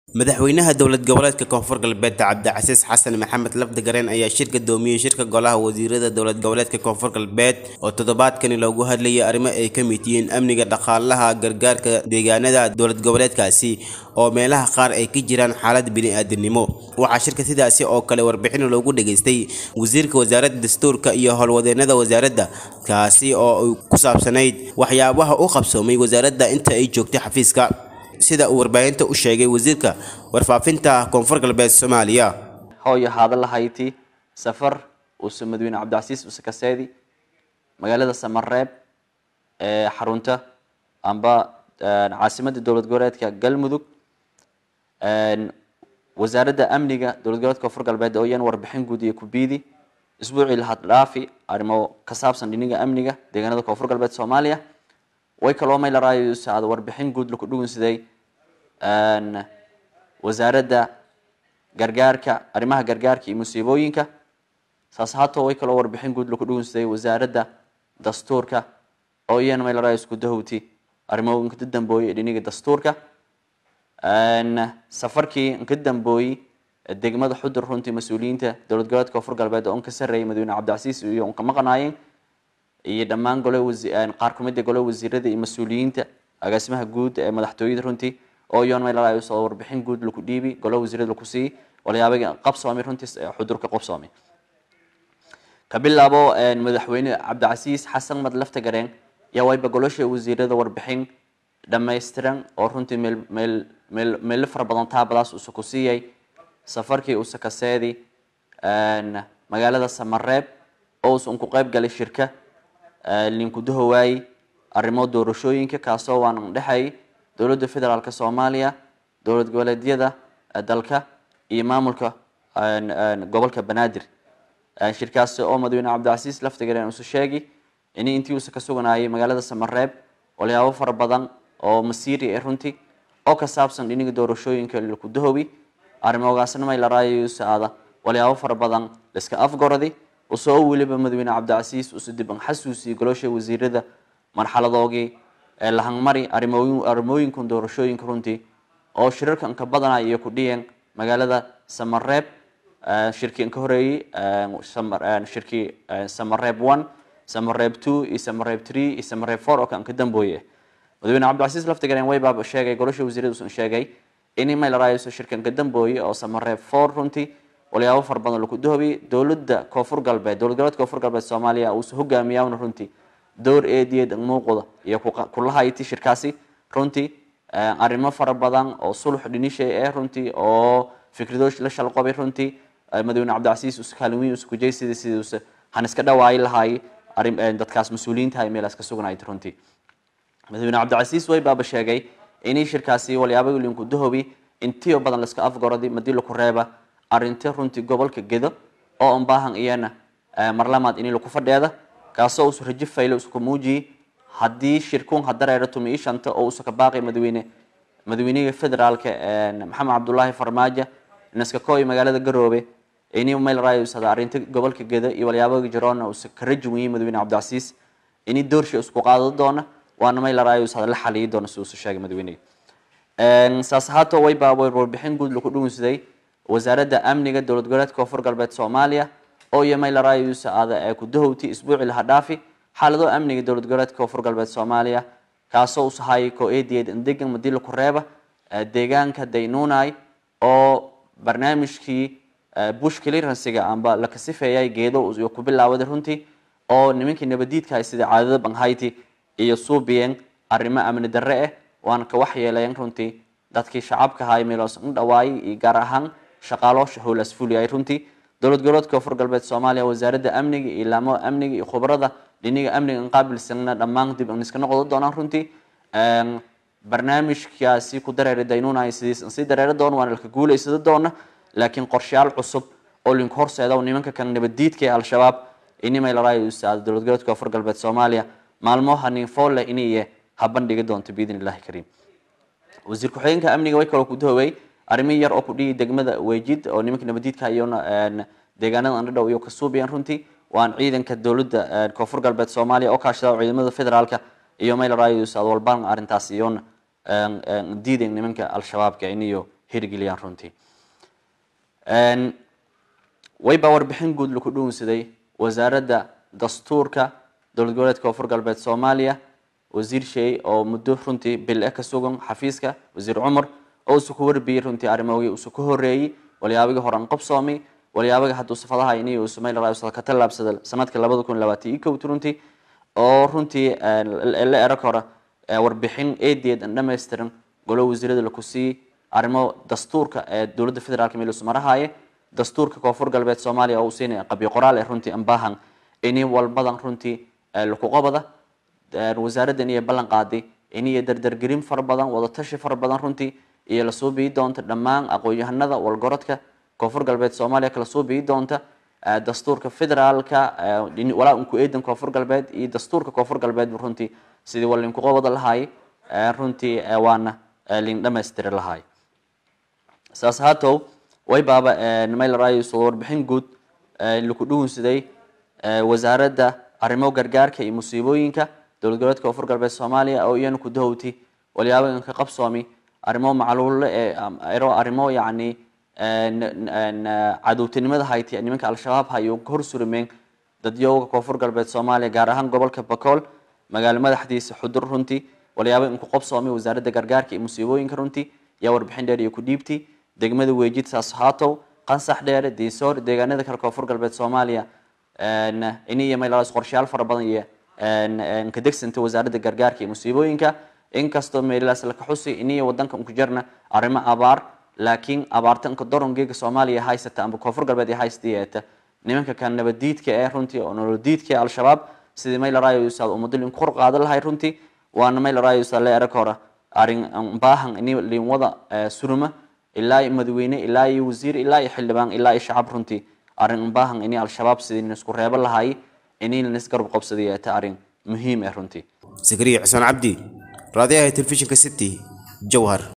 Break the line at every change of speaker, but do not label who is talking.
madaxweynaha dowlad goboleedka koonfur galbeed cabdicasiis xasan maxamed lafdigareen ayaa shir gudoomiyey shirka golaha wasiirada dowlad goboleedka koonfur galbeed oo toddobaadkani loogu hadlayay arrimo ay ka mid yihiin amniga dhaqaalaha gargaarka deegaanada dowlad goboleedkaasi oo meelaha qaar ay ka jiraan xaalad bini-aadamnimo waxaa shirka sidaasi oo kale warbixin loogu dhageystay wasiirka wasaaradda dastuurka iyo howlwadeenada wasaaradda kaasi oo ku saabsanayd waxyaabaha u qabsoomay wasaaradda inta ay joogtay xafiiska sida uu warbaahinta u sheegay wasiirka warfaafinta koonfur galbeed soomaaliya
hooyo haada lahayti safar uuse madaxweyne cabdicasiis use kaseedi magaalada samareeb ee xarunta amba caasimada dowlad goboleedka galmudug wasaaradda amniga dowlad goboleedka koonfur galbeed oo iyan warbixin guud iyo kubiidi isbuucii lahad dhaafi arrimo ka saabsan dhiniga amniga deegaanada koonfur galbeed soomaaliya way kaloo maylaraayo saada warbixin guud laku dhugunsiday wasaaradda gargaarka arrimaha gargaarka iyo musiibooyinka saas haatoo way kaloo warbixin guud laku dhugunsiday wasaaradda dastuurka oo iyana maylaraayo isku dahowti arrimo inka dambooye dhiniga dastuurka safarkii inka dambooyi degmada xudur runtii mas-uuliyiinta dowlad goboleedka koonfur galbeed oo unka sareeyay madaxweyne cabdicasiis iyo unka maqanaayeen iyo dhammaan gole qaar kumida gole wasiirada iyo mas-uuliyiinta agaasimaha guud ee madaxtooyada runtii oo iyon maylalaayo soo warbixin guud laku dhiibi gole wasiirada laku siiy walyaabagi qabsoomay runtii xudurka qabsoomay ka bilaabo madaxweyne cabdicasiis xasan mad lafta gareen yaa wayba golosha wasiirada warbixin dhamaystiran oo runtii meel meel meel meelo fara badan taabadaas uuse ku siiyay safarkii uuse kaseedi magaalada samareeb oo uuse unku qeyb galay shirka linkudahowaayey arrimo doorashooyinka kaasoo waan dhexay dowladda federaalk soomaaliya dowlad goboleedyada dalka iyo maamulka gobolka banaadir shirkaasi oo madaxweyne cabdicasiis laftigareen uuse sheegi in intii uuse ka suganayay magaalada samareeb walyaabo fara badan oo masiiri ee runtii oo ka saabsan dhiniga doorashooyinka lakudahowi arrimogaasna maylaraayo use aada walyaabo fara badan laiska afgoradi usoo weliba madaxweyne cabdicasiis use dib an xasuusiye golosha wasiirada marxaladoogii ee lahangmari arrimooyinkan doorashooyinka runtii oo shirarka inka badana iyo ku dhiyeen magaalada samareeb shirkii inka horeeyey shirkii samareeb one samareeb two iyo samareeb three iyo samareeb four oo ka inka dambooye madaxweyne cabdicasiis laftigareen wayba sheegay golosha wasiirada usan sheegay in maylaraayo shirka inka dambooye oo samareeb four runtii walyaabo fara badan laku dahobi dowladda koonfur galbeed dowlad goboleedka koonfur galbeed soomaaliya uuse hogaamiyaana runtii door eediyeed muuqda iyo kulahayti shirkaasi runtii arrimo fara badan oo sulux dhinishay ee runtii oo fikrado la shalqobay runtii madaxweyne cabdicasiis use kaalin use kujeysida sidii use han iska dhawaayi lahaay dadkaas mas-uuliyiinta ay meelaas ka sugnayd runtii madaxweyne cabdicasiis way baaba sheegay inay shirkaasi walyaabo linku dahobi intiyo badan laiska afgoradi madii laku reeba arrinta runtii gobolka gedo oo an baahan iyana marlamaad ini laku fadheeda kaasoo usu rajo fayle usuka muujiyey haddii shirkuun hadareero tumi ii shanta oo usuka baaqi madaxweyne madaxweynihii federaalka maxamed cabdullaahi farmaajo naskakooy magaalada garoobe ini maylarayo usada arrinta gobolka geda iyo walyaaboga jaroona usa ka rajuwiyey madaxweyne cabdicasiis ini doorsha isku qaado doona waana maylarayo usada la xaliyi doona si usu sheegay madaxweynehi saas ahaato wayba warbixin guud laku dhugunsaday wasaaradda amniga dowlad goboleedka koonfur galbeed soomaaliya oo iyo maylaraayo usa aada ee ku dahowti isbuuci laha dhaafi xaalado amniga dowlad goboleedka koonfur galbeed soomaaliya kaasoo usahaayay ko eediyeed indegan madii laku reeba deegaanka daynunai oo barnaamijkii bush clearansiga amba la kasifeeyay geedo iyo ku bilaawaday runtii oo nimankii nabadiidka sida caadada banghayti iyo suubiyeen arrimo amni darre ah waana ka waxyeelayan runtii dadkii shacabka ahaa meeloos u dhawaayay iyo gaar ahaan shaqaaloosha howlaas fuliyay runtii dowlad goboleedka koonfur galbeed soomaaliya wasaaradda amniga iyo ilaamo amniga iyo khubarada dhiniga amniga inqaabilsanna dhammaan dib an iska noqdo doonaan runtii barnaamijkaasi ku dareera daynunay sidiis sii dareera doona waana laka guulaysada doona laakiin qorshayaal cusub oo link horseeda nimanka kan nabadiidka ee al-shabaab inimay laraayo usaada dowlad goboleedka koonfur galbeed soomaaliya maalmoha ninfoole iniye ha bandhigi doonto biidn illahi kariim wasiir ku-xigeenka amniga way kaloo ku dahowey arrimi yar oo ku dhigi degmada weejid oo nimanka nabadiidka iyona deegaanada andhadhow iyo kasuubiyan runtii waan ciidanka dowladda koonfur galbeed soomaaliya oo kaashada ciidamada federaalka iyo maylarayus adwalban arrintaas iyona diiden nimanka al-shabaabka iniyo hirgeliyaan runtii wayba warbixin guud laku dhuunsaday wasaaradda dastuurka dowlad goboleedka koonfur galbeed soomaaliya wasiir sheey oo muddo runtii bil e ka sugan xafiiska wasiir cumar oo usu ku warbiyey runtii arrimahogii usu ka horeeyey walyaabagii horan qabsoomay walyaabagii hadduu sifadaha ini uu sumayl raayusal ka tallaabsada sanadka labada kun labaatan iyo kowt runtii oo runtii la erag hore warbixin eedeed an dhammaystiran golo wasiirada laku siiyey arrimo dastuurka ee dowladda federaalka meel ismarahaye dastuurka koonfur galbeed soomaaliya oo uu siinaya qabyo qoraal ee runtii ambahan ini walbadan runtii laku qabada wasaaraddan iyo ballan qaaday iniyo dardargelin fara badan wadatashi fara badan runtii iyo lasoo biyi doonta dhammaan aqoon-yahanada walgorodka koonfur galbeed soomaaliya kala soo biyi doonta dastuurka federaalka walaa unku eedan koonfur galbeed iyo dastuurka koonfur galbeed runtii sidii waa linku qabada lahaay runtii waana lin dhamaystiri lahaay saas haatow way baaba maylaraayo warbixin guud laku dhuunsaday wasaaradda arrimo gargaarka iyo musiibooyinka dowlad goboleedka koonfur galbeed soomaaliya oo iyana ku dahowti walyaabainka qabsoomi arrimo macluulle ee arrimo yacni cadowtinimada hayti nimanka al-shabaab hayo hor surmeen dadyooga koonfur galbeed soomaaliya gaar ahaan gobolka bakool magaalo madaxdiisa xudur runtii walyaaba inku qabsoomi wasaaradda gargaarka iyo musiibooyinka runtii yaa warbixin dheer iyo ku dhiibti degmada weejid saashaatow qansax dheere diisoor deegaanada kale koonfur galbeed soomaaliya ini iyo maylaas qorshayaal fara badan iyo ka degsanta wasaaradda gargaarka iyo musiibooyinka inkastoo meelaas laka xusi iniyo wadanka unku jarna arrimo abaar laakiin abaarta inka dorongeega soomaaliya haysata amba koonfur galbeed ee haystayeeta nimanka kan nabadiidka ee runtii oo nolodiidka ee al-shabaab sidii maylaraayo usaad ummadda linku kor qaadan lahay runtii waana maylaraayo usaad le erag hore arrin baahan ini linwada suruma ilaa iyo madaxweyne ilaa iyo wasiir ilaa iyo xildhibaan ilaa iyo shacab runtii arrin baahan ini al-shabaab sidii isku reebo lahay ini lanisgarab qabsadayeeta arrin muhiim ah runtii
zakariya xuseen cabdi raadiyaha telefishinka city jowhar